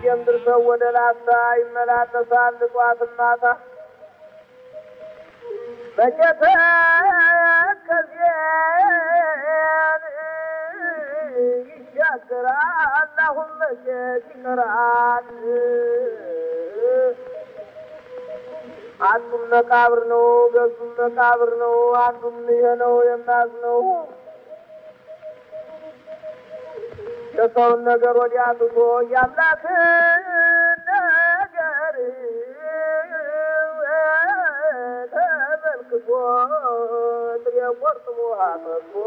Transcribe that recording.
ከደም ድርሰው ወደ ላስታ ይመላለሳል ጧት ማታ በጀተ ከዚያን ይሻገራል አሁን መቼት ይቀራል አንዱም መቃብር ነው ገዙም መቃብር ነው አንዱም ይሄ ነው የማዝነው የሰውን ነገር ወዲያ ትቶ የአምላክን ነገር ተመልክቶ ጥሬ ቆርጥሞ አጠጥቶ